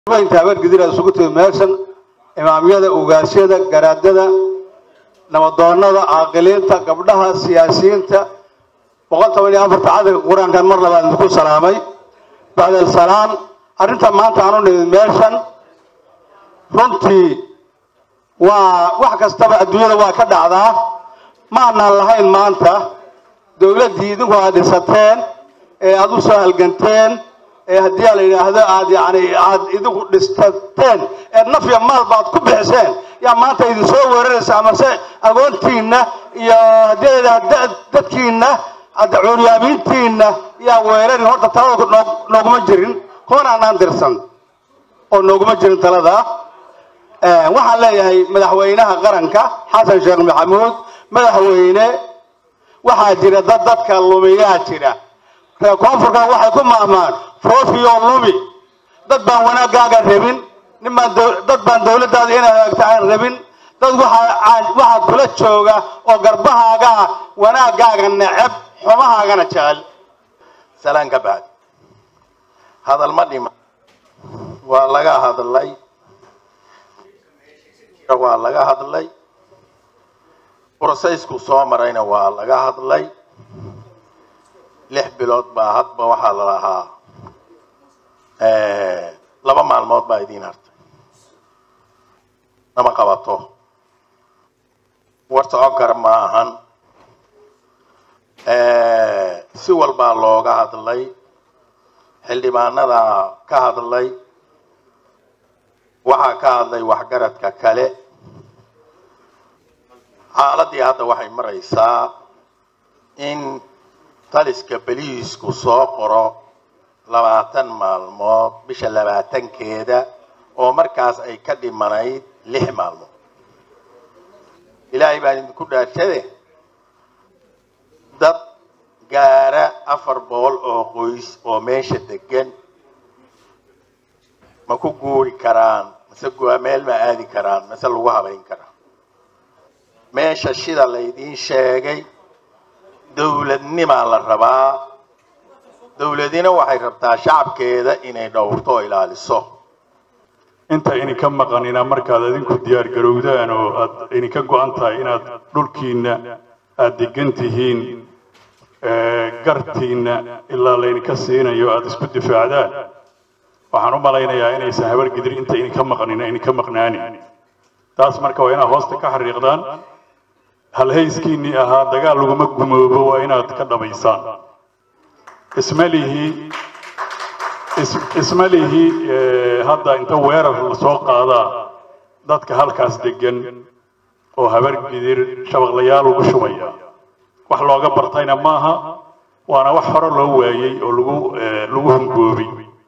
inta habargidira isugu timi meeshan imaamyada ugaasyada garaadada nabadoonada caaqiliinta gabdhaha siyaasiyiinta boqol toban iyo afarta cadalka qur-aankan mar labaad idinku salaamay bacdal salaam arrinta maanta aan u nimid meeshan runtii waa wax kastaba adduunyada waa ka dhacdaa ma anaan lahayn maanta dowladdii idinku aad dhisateen ee aada u soo halganteen ee haddii la yidhaahdo aad yani aad idinku dhistateen ee nafya maalba aad ku bixiseen yaa maanta idin soo weeraraysa amase agoontiinna iyo haddii la yidhahdo dadkiinna cuuryaamiintiinna yaa weerarin horta talada noo- nooguma jirin kuwan aanaan dirsan oo nooguma jirin talada waxaan leeyahay madaxweynaha qaranka xasan sheekh maxamuud madaxweyne waxaa jira dad dadka lumiyaa jira reer koonfurkan waxay ku maahmaan foofiyoo lumi dad baan wanaaggaaga rabin nin baan dow- dad baan dowladdaada inay hagaagta aan rabin dad waxaa aan- waxaa kula jooga oo garbahaaga wanaaggaaga neceb xumahaagana jecel salaan ka bacdi hadal ma dhima waa laga hadlay waa laga hadlay brosaysku soo marayna waa laga hadlay lix bilood baa hadba waxaa la lahaa laba maalmood baa idiin hartay nama qabato war socon kara ma ahan si walbaa looga hadlay xildhibaanada ka hadlay waxaa ka hadlay waxgaradka kale xaaladii hadda waxay maraysaa in taliska beliisku soo qoro labaatan maalmood bisha labaatankeeda oo markaas ay ka dhimanayd lix maalmood ilaahay baan idinku dhaarshade dad gaara afar boqol oo qoys oo meesha degan ma ku guuri karaan mase gu- meel ma aadi karaan mase lagu habayn karaa meesha shida laydiin sheegay dowladnimaa la rabaa dowladina waxay rabtaa shacabkeeda inay dhowrto oo ilaaliso inta idinka maqanina markaad idinku diyaar garowdaan oo aad idinka go-an tahay inaad dhulkiinna aad degan tihiin ee, gartiinna ilaa laydinka siinayo aad isku difaacdaan waxaan u malaynayaa inaysan habargidir inta idinka maqanina idinka maqnaanin taas marka waa inaad hoosta ka xariiqdaan halhayskiinnii ahaa dagaal laguma gumoobo waa inaad ka dhabaysaan ismalihii is- isma lihi eh, hadda inta weerar lasoo qaadaa dadka halkaas degan oo habargidir shabaqlayaal ugu shubaya wax looga bartayna maaha waana wax hore loo waayey oo lagu eh, lagu hungoobay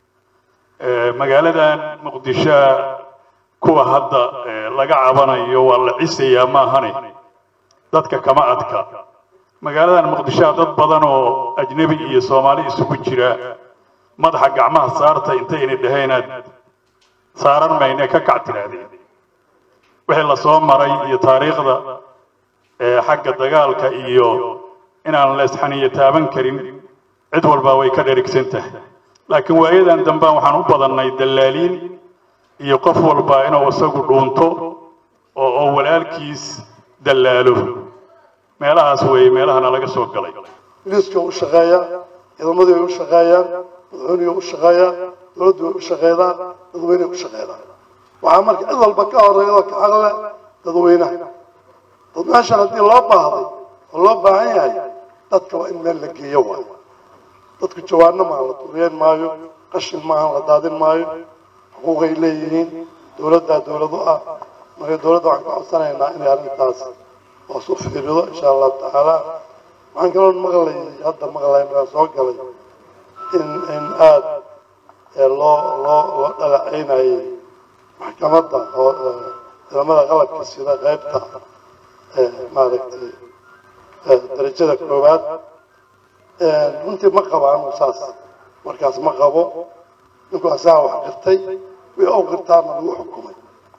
Eh, magaaladan muqdisho kuwa hadda eh, laga cabanayo waa la cisayaa maahane dadka kama adka magaaladan muqdisho dad badan oo ajnebi iyo soomaali isugu jira madaxa gacmaha saarta intayna dhaheenaad saaran mayne ka kac tirahdeen wixii lasoo maray iyo taariikhda ee xagga dagaalka iyo inaan la isxaniyo taaban karin cid walba way ka dherigsan tahay laakiin waayadan dambaan waxaan u badannay dallaaliin iyo qof walba inuu isagu dhuunto oo oo walaalkiis dallaalo meelahaas weeye meelahana laga soo galay booliiska u shaqeeya ciidamadii way u shaqeeyaan madaxweynuhu u shaqeeyaa dowladdu way u shaqeedaa dadweynehay u shaqeedaa waxaa marka cid walba ka horeeya oo ka xaqle dadweynaha dad meeshan haddii loo baahday oo loo baahan yahay dadka waa in meel la geeyo waay dadku jawaano maaha la duriyeen maayo qashin maaha la daadin maayo xuquuqay leeyihiin dowladdaa dowladu ah marka dowladda waxaan ka codsanaynaa inay arrintaas hoos u fiirido insha allahu tacaala waxaan kaloo maqlay hadda maqlay markaan soo galay in in aada ee loo loo loo dhaleeceynayay maxkamadda oo ee, ciidamada qalabka sida qaybta ee maaragtay ee, darajada koowaad Ee, runtii ma qabo anu saas markaas ma qabo ninku asaga wax qirtay wii ou qirtaana lagu xukumay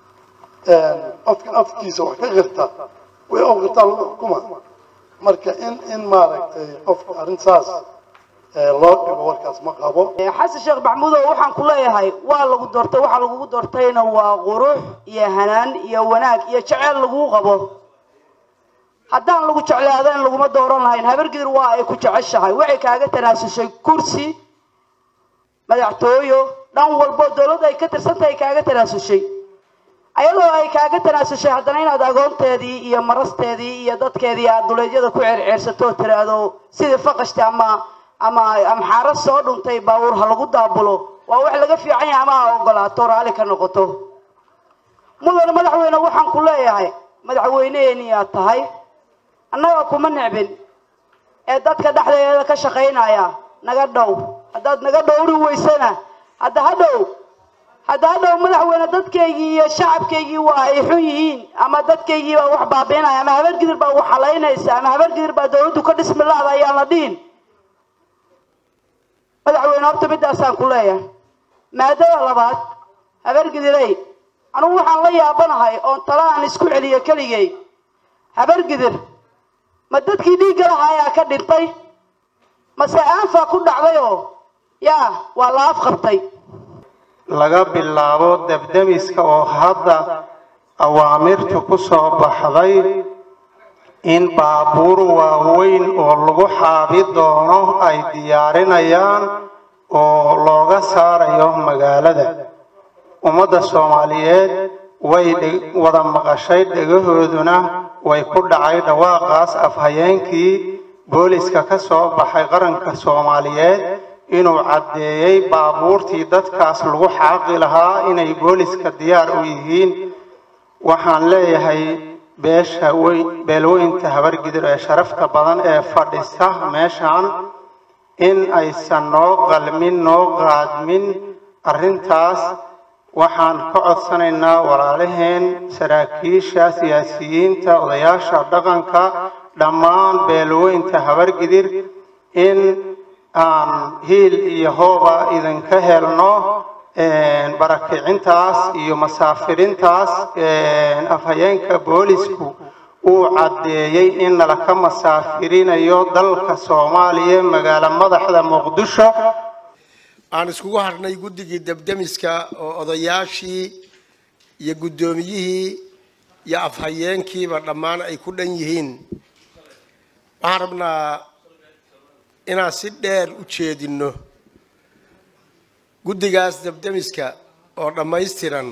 qofka afkiisa wax ka qirta wii ou qirtaa lagu xukuma marka in in maaragtay qofka arrin saas loo dhigo warkaas ma qabo xasan sheekh maxamuudow waxaan ku leeyahay waa lagu doortay waxaa lagugu doortayna waa qurux iyo hanaan iyo wanaag iyo jeceyl laguu qabo haddaan lagu jeclaadeen laguma dooran lahayn habargidir waa ay ku jeceshahay waxay kaaga tanaasushay kursi madaxtooyo dhan walbo dowladda ay ka tirsantahay kaaga tanaasushay ayadoo ay kaaga tanaasushay haddana inaad agoonteedii iyo marasteedii iyo dadkeedii aad duleedyada ku ceerceersato oo tiraahdo sidii faqashti ama ama amxaaro soo dhuntay baabuur ha lagu daabulo waa wax laga fiican yahay ama ha ogolaato raalli ka noqoto mudane madaxweyne waxaan ku leeyahay madaxweyneeni aad tahay annaga kuma necbin ee dadka dhexdeeda ka shaqaynaya naga dhow haddaad naga dhowri weysana hadda ha dhow hadda ha dhow madaxweyne dadkaygii iyo shacabkaygii waa ay xun yihiin ama dadkaygii baa wax baabiinaya ama habargidir baa wax halaynaysa ama habargidir baa dowladdu ka dhismi la-da ayaan la dhihin madaxweyne horta midaasaan ku leeyahay maadada labaad habargidirey anugu waxaan la yaabanahay oon tala aan isku celiyo keligay habargidir ma dadkii dhiigga lahaa ayaa ka dhintay mase aanfaa ku dhacdayoo yaa waa la afqabtay laga bilaabo debdemiska oo hadda awaamirtu ku soo baxday in baabuur waaweyn oo lagu xaabi doono ay diyaarinayaan oo looga saarayo magaalada ummadda soomaaliyeed way wada maqashay dhegahooduna way ku dhacay dhawaaqaas afhayeenkii booliska ka soo baxay qaranka soomaaliyeed inuu caddeeyey baabuurtii dadkaas lagu xaaqi lahaa inay booliska diyaar u yihiin waxaan leeyahay beesha beelweynta habargidir ee sharafta badan ee fadhisa meeshan in aysan noo qalmin noo qaadmin arrintaas waxaan ka codsanaynaa walaalaheen saraakiisha siyaasiyiinta odayaasha dhaqanka dhammaan beelweynta habargidir in aan hiil iyo hooba idinka helno barakicintaas iyo masaafirintaas afhayeenka boolisku uu caddeeyey in nalaka masaafirinayo dalka soomaaliya magaalo madaxda muqdisho aan iskugu hadhnay guddigii debdemiska oo odayaashii iyo guddoomiyihii iyo afhayeenkiiba dhammaan ay ku dhan yihiin waxaan rabnaa inaan si dheer u jeedinno guddigaas debdemiska oo dhammaystiran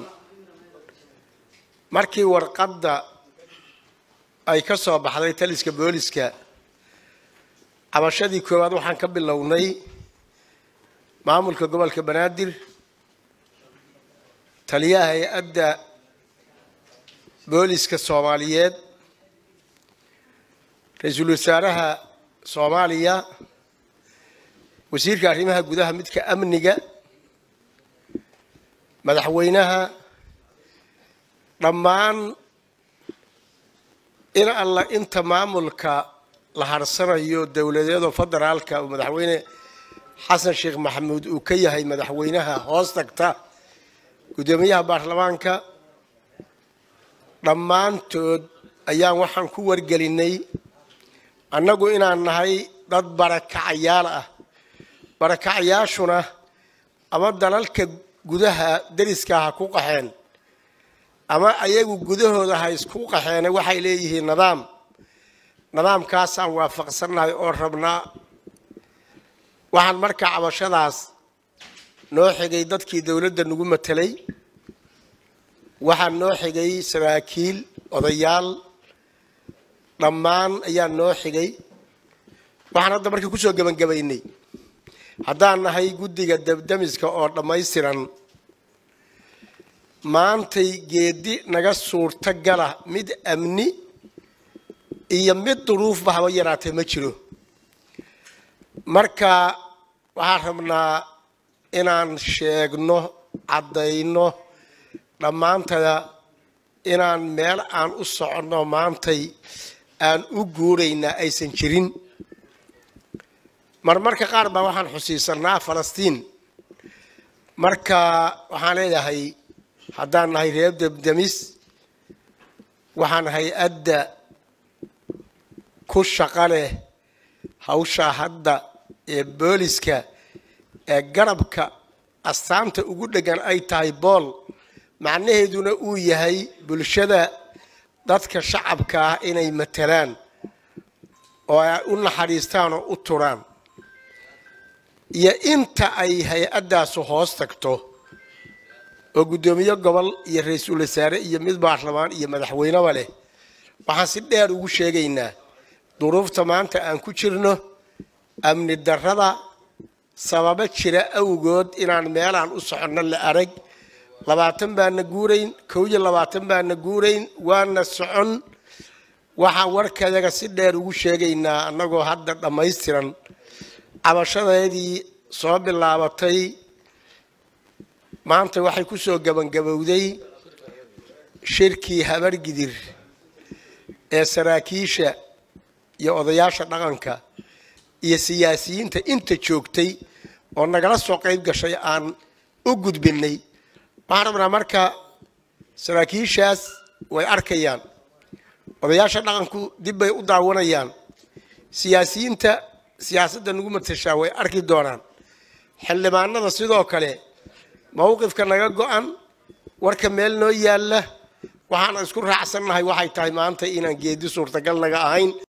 markii warqadda ay ka soo baxday taliska booliska cabashadii koowaad waxaan ka bilownay maamulka gobolka banaadir taliyaha hay-adda booliska soomaaliyeed ra-iisul wasaaraha soomaaliya wasiirka arrimaha gudaha midka amniga madaxweynaha dhammaan in alla inta maamulka la harsanayo dowladeedoo federaalka oo madaxweyne xasan sheekh maxamuud uu ka yahay madaxweynaha hoos tagta guddoomiyaha baarlamaanka dhammaantood ayaan waxaan ku wargelinay annagu inaan nahay dad barakacayaal ah barakacayaashuna ama dalalka gudaha deriska ha ku qaxeen ama ayagu gudahooda ha isku qaxeene waxay leeyihiin nidaam nidaamkaasaan waafaqsannahay oo rabnaa waxaan markaa cabashadaas noo xigay dadkii dowladda nagu matelay waxaan noo xigay saraakiil odayaal dhammaan ayaa noo xigay waxaan hadda markii kusoo gebangebaynay haddaan nahay guddiga debdemiska oo dhammaystiran maantay geedi naga suurto gala mid amni iyo mid duruufba haba yaraatee ma jiro marka waxaan rabnaa inaan sheegno caddayno dhammaantada inaan meel aan u soconno maantay aan u guuraynaa aysan jirin marmarka qaar baa waxaan xusiisanaa falastiin marka waxaan leeyahay haddaan nahay reer debdemis waxaan hay-adda ku shaqa leh hawshaa hadda ee booliska ee garabka astaanta ugu dheggan ay tahay bool macnaheeduna uu yahay bulshada dadka shacabka ah inay matalaan oo ay u naxariistaan oo u turaan iyo inta ay hay-addaasu hoos tagto oo guddoomiye gobol iyo ra-iisul wasaare iyo mid baarlamaan iyo madaxweyneba leh waxaan si dheer ugu sheegaynaa duruufta maanta aan ku jirno amni darrada sababo jira awgood inaan meelaan u soconno la arag labaatan baana guurayn kow iyo labaatan baana guurayn waana socon waxaan warkadaga si dheer ugu sheegaynaa annagoo hadda dhammaystiran cabashadeedii soo bilaabatay maanta waxay ku soo gabangabowday shirkii habargidir ee saraakiisha iyo odayaasha dhaqanka iyo siyaasiyiinta inta joogtay oo nagala soo qayb gashay aan u gudbinay waxaan rabnaa marka saraakiishaas way arkayaan odayaasha dhaqanku dib bay u daawanayaan siyaasiyiinta siyaasadda nagu matashaa way arki doonaan xildhibaanada sidoo kale mowqifka naga go-an warka meel noo yaalla waxaan isku raacsannahay waxay tahay maanta inaan geedi suurtagal naga ahayn